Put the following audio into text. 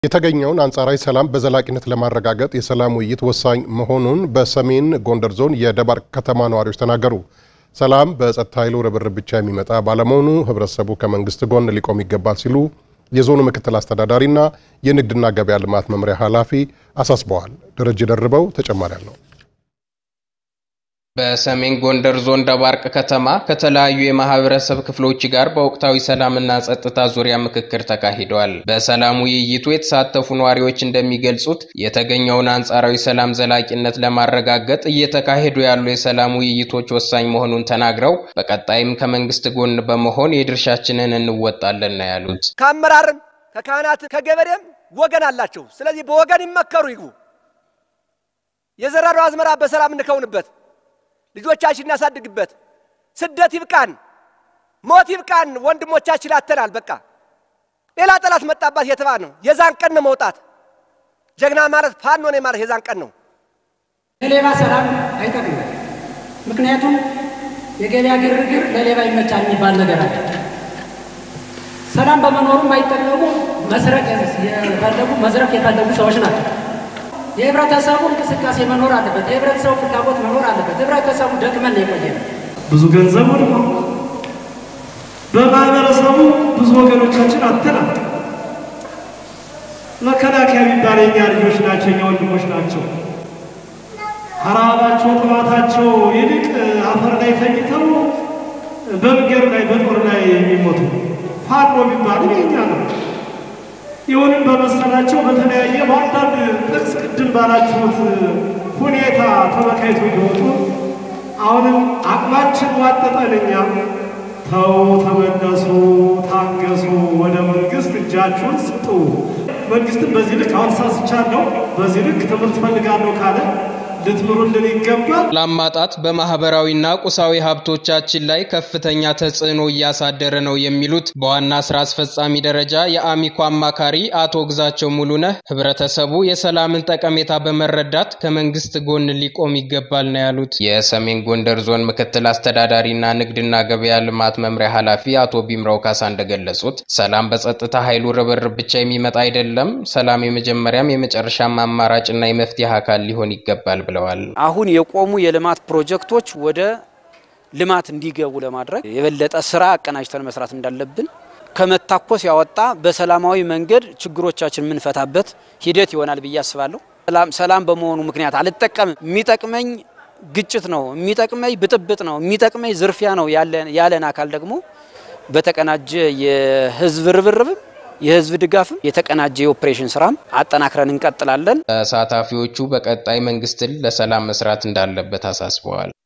የተገኘውን አንጻራዊ ሰላም በዘላቂነት ለማረጋገጥ የሰላም ውይይት ወሳኝ መሆኑን በሰሜን ጎንደር ዞን የደባርቅ ከተማ ነዋሪዎች ተናገሩ። ሰላም በጸጥታ ኃይሉ ርብርብ ብቻ የሚመጣ ባለመሆኑ ሕብረተሰቡ ከመንግስት ጎን ሊቆም ይገባል ሲሉ የዞኑ ምክትል አስተዳዳሪና የንግድና ገበያ ልማት መምሪያ ኃላፊ አሳስበዋል። ደረጀ ደርበው ተጨማሪ አለው። በሰሜን ጎንደር ዞን ደባርቅ ከተማ ከተለያዩ የማህበረሰብ ክፍሎች ጋር በወቅታዊ ሰላምና ጸጥታ ዙሪያ ምክክር ተካሂዷል። በሰላም ውይይቱ የተሳተፉ ነዋሪዎች እንደሚገልጹት የተገኘውን አንጻራዊ ሰላም ዘላቂነት ለማረጋገጥ እየተካሄዱ ያሉ የሰላም ውይይቶች ወሳኝ መሆኑን ተናግረው በቀጣይም ከመንግስት ጎን በመሆን የድርሻችንን እንወጣለን ነው ያሉት። ከአመራርም ከካህናት ከገበሬም ወገን አላቸው። ስለዚህ በወገን ይመከሩ ይግቡ። የዘራነው አዝመራ በሰላም እንከውንበት ልጆቻችን እናሳድግበት። ስደት ይብቃን፣ ሞት ይብቃን። ወንድሞቻችን አተናል። በቃ ሌላ ጠላት መጣባት የተባለ ነው። የዛን ቀን ነው መውጣት። ጀግና ማለት ፋኖ ነው ማለት የዛን ቀን ነው። ለሌባ ሰላም አይጠቅምም። ምክንያቱም የገበያ ግርግር ለሌባ ይመቻል የሚባል ነገር አለ። ሰላም በመኖሩ የማይጠቀሙ መስረቅ የፈለጉ መዝረፍ የፈለጉ ሰዎች ናቸው። የህብረተሰቡ እንቅስቃሴ መኖር አለበት። የህብረተሰቡ ፍላጎት መኖር አለበት። ህብረተሰቡ ደክመን የቆየ ነው። ብዙ ገንዘብ ወድሟል። በማህበረሰቡ ብዙ ወገኖቻችን አጥተናል። መከላከያ የሚባል የኛ ልጆች ናቸው፣ የኛ ወንድሞች ናቸው። ከረሃባቸው ጥማታቸው ይልቅ አፈር ላይ ተኝተው በመንገድ ላይ በጦር ላይ የሚሞቱ ፋኖ የሚባል የኛ ነው። ይሁንም በመሰላቸው በተለያየ በአንዳንድ ጥቅስ ቅድም ባላችሁት ሁኔታ ተመካይቶ እየወጡ አሁንም አቅማችን ዋጠጠን። እኛም ተው፣ ተመለሱ፣ ታገሱ፣ ወደ መንግስት እጃችሁን ስጡ። መንግስትም በዚህ ልክ አሁን ሳስቻለሁ፣ በዚህ ልክ ትምህርት ፈልጋለሁ ካለ ልትምሩልን ይገባል። ሰላም ማጣት በማህበራዊና ቁሳዊ ሀብቶቻችን ላይ ከፍተኛ ተጽዕኖ እያሳደረ ነው የሚሉት በዋና ስራ አስፈጻሚ ደረጃ የአሚኮ አማካሪ አቶ ግዛቸው ሙሉነህ ህብረተሰቡ የሰላምን ጠቀሜታ በመረዳት ከመንግስት ጎን ሊቆም ይገባል ነው ያሉት። የሰሜን ጎንደር ዞን ምክትል አስተዳዳሪና ንግድና ገበያ ልማት መምሪያ ኃላፊ አቶ ቢምራው ካሳ እንደገለጹት ሰላም በጸጥታ ኃይሉ ርብርብ ብቻ የሚመጣ አይደለም። ሰላም የመጀመሪያም የመጨረሻም አማራጭና የመፍትሄ አካል ሊሆን ይገባል ብለዋል። አሁን የቆሙ የልማት ፕሮጀክቶች ወደ ልማት እንዲገቡ ለማድረግ የበለጠ ስራ አቀናጅተን መስራት እንዳለብን ከመታኮስ ያወጣ በሰላማዊ መንገድ ችግሮቻችን የምንፈታበት ሂደት ይሆናል ብዬ አስባለሁ። ሰላም በመሆኑ ምክንያት አልጠቀምም፣ የሚጠቅመኝ ግጭት ነው፣ የሚጠቅመኝ ብጥብጥ ነው፣ የሚጠቅመኝ ዝርፊያ ነው ያለን አካል ደግሞ በተቀናጀ የህዝብ ርብርብም የህዝብ ድጋፍም የተቀናጀ የኦፕሬሽን ስራም አጠናክረን እንቀጥላለን። ተሳታፊዎቹ በቀጣይ መንግስትን ለሰላም መስራት እንዳለበት አሳስበዋል።